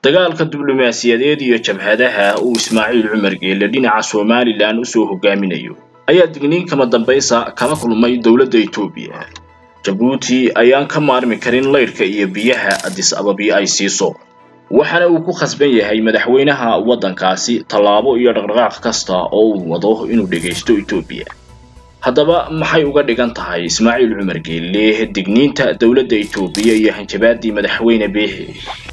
dagaalka diblomaasiyadeed iyo jabhadaha uu ismaaciil cumar geelle dhinaca somalilan usoo hogaaminayo ayaa digniin kama dambaysa kala kulmay dowladda etoobiya jabuuti ayaan ka maarmi karin laydhka iyo biyaha adis ababi ay siiso waxaana uu ku khasban yahay madaxweynaha waddankaasi tallaabo iyo dhaqdhaqaaq kasta oo uu wado inuu dhegaysto etoobiya haddaba maxay uga dhigan tahay ismaaciil cumar geelle digniinta dowladda etoobiya iyo hanjabaadii madaxweyne biixi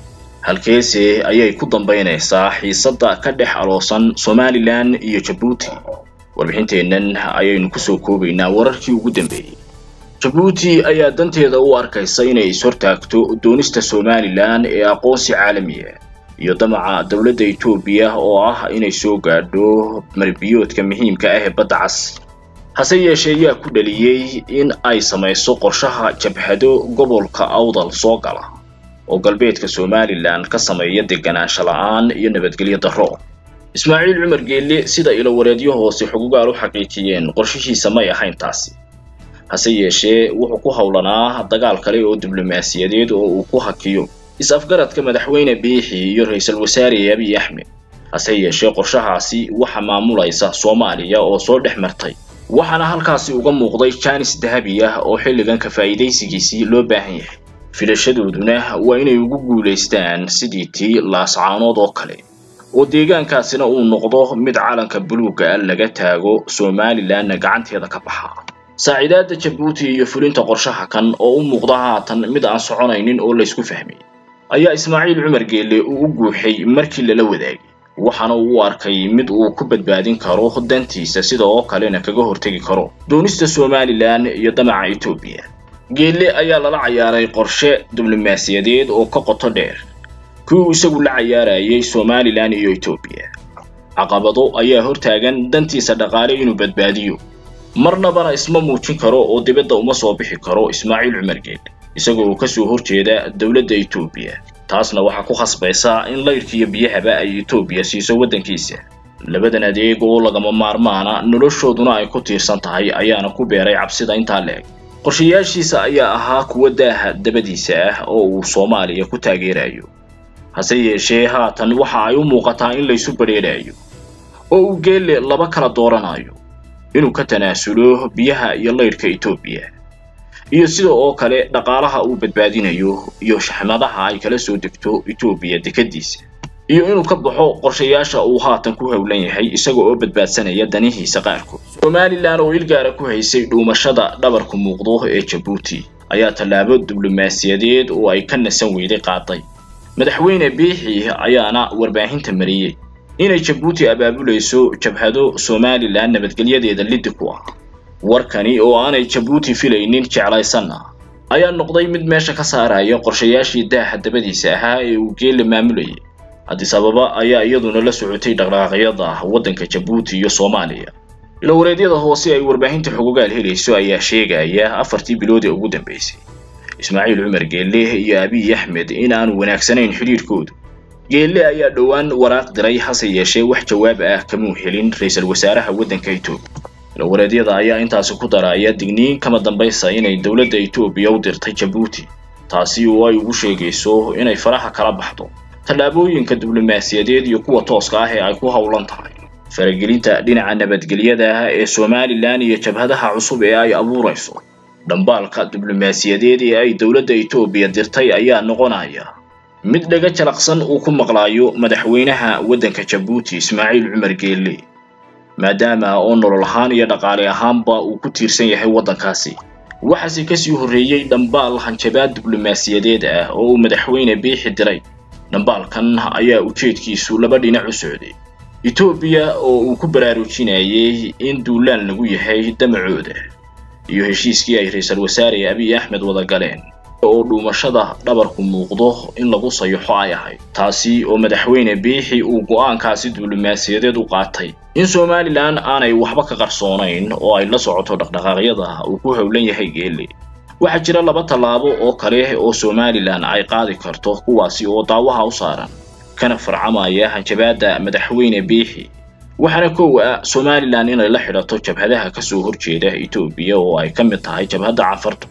halkeese ayay ku dambaynaysaa xiisadda ka dhex aloosan somalilan iyo jabuuti warbixinteennan ayaynu kusoo koobaynaa wararkii ugu dambeeyey jabuuti ayaa danteeda u arkaysa inay is-hortaagto doonista somalilan ee aqoonsi caalamiya iyo damaca dowladda etoobiya oo ah inay soo gaadho marbiyoodka muhiimka ah ee badda cas hase yeeshee yaa ku dhaliyey in ay samayso qorshaha jabhado gobolka awdal soo gala oo galbeedka somalilan ka sameeya deganaansho la-aan iyo nabadgelyo darro ismaaciil cumar geelle sida ilowareedyo hoose xugugaal u xaqiijiyeen qorshihiisa may ahayn taasi hase yeeshee wuxuu ku howlanaa dagaal kale oo diblomaasiyadeed oo uu ku hakiyo is-afgaradka madaxweyne biixi iyo ra-iisul wasaare abiy axmed hase yeeshee qorshahaasi waxa maamulaysa soomaaliya oo soo dhex martay waxaana halkaasi uga muuqday jaanis dahabi ah oo xilligan ka faa'iidaysigiisii loo baahan yahay filashadooduna waa inay ugu guulaystaan sidii tii laascaanood oo kale oo deegaankaasina uu noqdo mid calanka buluugga ah laga taago somalilanna gacanteeda ka baxa saaciidaadda jabuuti iyo fulinta qorshaha kan oo u muuqda haatan mid aan soconaynin oo laysku fahmay ayaa ismaaciil cumar geelle uu u guuxay markii lala wadaagay waxaana uu u arkay mid uu ku badbaadin karo dantiisa sida oo kalena kaga hortegi karo doonista somalilan iyo damaca etoobiya geelle ayaa lala cayaaray qorshe diblomaasiyadeed oo ka qoto dheer kii uu isagu la cayaarayay somalilan iyo etoobiya caqabado ayaa hortaagan dantiisa dhaqaale inuu badbaadiyo marnabana isma muujin karo oo dibadda uma soo bixi karo ismaaciil cumar geelle isagoo uu kasoo horjeeda dowladda etoobiya taasna waxaa ku khasbaysa in laydhka iyo biyahaba ay etoobiya siiso waddankiisa labadan adeeg oo lagama maarmaana noloshooduna ay ku tiirsan tahay ayaana ku beeray cabsida intaa la-eg qorshayaashiisa ayaa ahaa kuwa daaha dabadiisa ah oo uu soomaaliya ku taageerayo hase yeeshee haatan waxa ay u muuqataa in laysu badheerayo oo uu geelle laba kala dooranayo inuu ka tanaasulo biyaha iyo laydhka etoobiya iyo sida oo kale dhaqaalaha uu badbaadinayo iyo shaxmadaha ay kala soo degto etoobiya dekadiisa iyo inuu ka baxo qorshayaasha uu haatan ku howlan yahay isaga oo badbaadsanaya danihiisa qaarkood somalilan oo ilgaara ku haysay dhuumashada dhabarku muuqdo ee jabuuti ayaa tallaabo diblomaasiyadeed oo ay ka nasan weyday qaaday madaxweyne biixi ayaana warbaahinta mariyey inay jabuuti abaabulayso jabhado somalilan nabadgelyadeeda liddi ku ah warkani oo aanay jabuuti filaynin jeclaysanna ayaa noqday mid meesha ka saaraya qorshayaashii daaha dabadiisa ahaa ee uu geelle maamulayay addis ababa ayaa iyaduna la socotay dhaqdhaqaaqyada waddanka jabuuti iyo soomaaliya ilowareedyada hoose ay warbaahinta xugugaal helayso ayaa sheegaya afartii bilood ee ugu dambeysay ismaaciil cumar geelle iyo abiy axmed in aanu wanaagsanayn xidhiirhkoodu geelle ayaa dhowaan waraaq diray hase yeeshee wax jawaab ah kamuu helin ra-iisul wasaaraha waddanka etoobiya ilowareedyada ayaa intaasi ku daraya digniin kama dambaysa inay dowladda etoobiya u dirtay jabuuti taasi oo ay ugu sheegayso inay faraha kala baxdo tallaabooyinka diblomaasiyadeed iyo kuwa tooska ah ee ay ku howlan tahay faragelinta dhinaca nabadgelyada ee somalilan iyo jabhadaha cusub ee ay abuurayso dhambaalka diblomaasiyadeed ee ay dowladda etoobiya dirtay ayaa noqonaya mid dhaga jalaqsan uu ku maqlaayo madaxweynaha waddanka jabuuti ismaaciil cumar geelle maadaama oo nolol ahaan iyo dhaqaale ahaanba uu ku tiirsan yahay waddankaasi waxaase kasii horreeyey dhambaal hanjabaad diblomaasiyadeed ah oo uu madaxweyne biixi diray dhambaalkan ayaa ujeedkiisu laba dhinac u socday etoobiya oo uu ku baraarujinayay in duulaan lagu yahay damacooda iyo heshiiskii ay ra-iisul wasaare abiy axmed wada galeen oo dhuumashada dhabarku muuqdo in lagu sayaxo ay ahayd taasi oo madaxweyne biixi uu go'aankaasi diblomaasiyadeed u qaatay in somalilan aanay waxba ka qarsoonayn oo ay la socoto dhaqdhaqaaqyada uu ku howlan yahay geelle waxaa jira laba tallaabo oo kale oo somalilan ay qaadi karto kuwaasi oo daawaha u saaran kana farcamaya hanjabaadda madaxweyne biixi waxaana kow ah somalilan inay la xidhato jabhadaha kasoo horjeeda etoobiya oo ay ka mid tahay jabhadda cafarta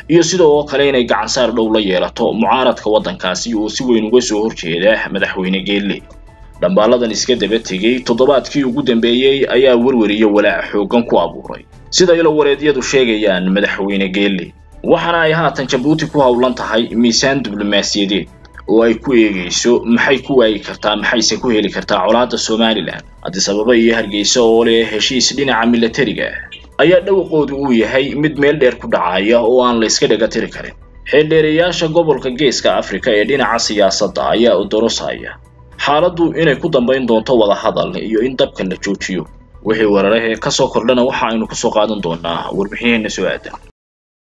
iyo sidoo kale inay gacansaar dhow la yeelato mucaaradka waddankaasi oo si weyn uga soo horjeeda madaxweyne geelle dhambaaladan iska daba tegey toddobaadkii ugu dambeeyey ayaa werweriyo walaac xooggan ku abuuray sida ilowareedyadu sheegayaan madaxweyne geelle waxaana ay haatan jabuuti ku howlan tahay miisaan diblomaasiyadeed oo ay ku eegayso maxay ku waayi kartaa maxayse ku heli kartaa colaadda somalilan addis ababa iyo hargeysa oo leh heshiis dhinaca milatariga ayaa dhawaqoodu uu yahay mid meel dheer ku dhacaya oo aan la iska dhaga tiri karin xeeldheereyaasha gobolka geeska afrika ee dhinaca siyaasadda ayaa udorosaya xaaladdu inay ku dambayn doonto wadahadal iyo in dabka la joojiyo wixii weerarahee ka soo kordhana waxa aynu kusoo qaadan doonaa warbixinheena soo aadan